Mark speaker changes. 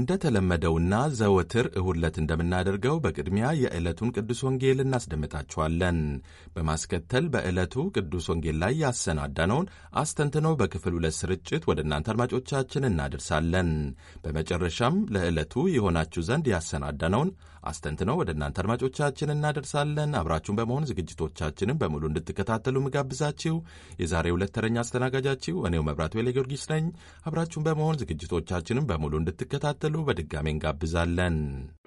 Speaker 1: እንደተለመደውና ዘወትር እሁድ ዕለት እንደምናደርገው በቅድሚያ የዕለቱን ቅዱስ ወንጌል እናስደምጣችኋለን። በማስከተል በዕለቱ ቅዱስ ወንጌል ላይ ያሰናዳነውን አስተንትኖ በክፍል ሁለት ስርጭት ወደ እናንተ አድማጮቻችን እናደርሳለን። በመጨረሻም ለዕለቱ የሆናችሁ ዘንድ ያሰናዳነውን አስተንትነው ወደ እናንተ አድማጮቻችን እናደርሳለን። አብራችሁን በመሆን ዝግጅቶቻችንን በሙሉ እንድትከታተሉ ምጋብዛችሁ የዛሬ ሁለት ተረኛ አስተናጋጃችሁ እኔው መብራት ቤለ ጊዮርጊስ ነኝ። አብራችሁን በመሆን ዝግጅቶቻችንን በሙሉ እንድትከታተሉ በድጋሜ እንጋብዛለን።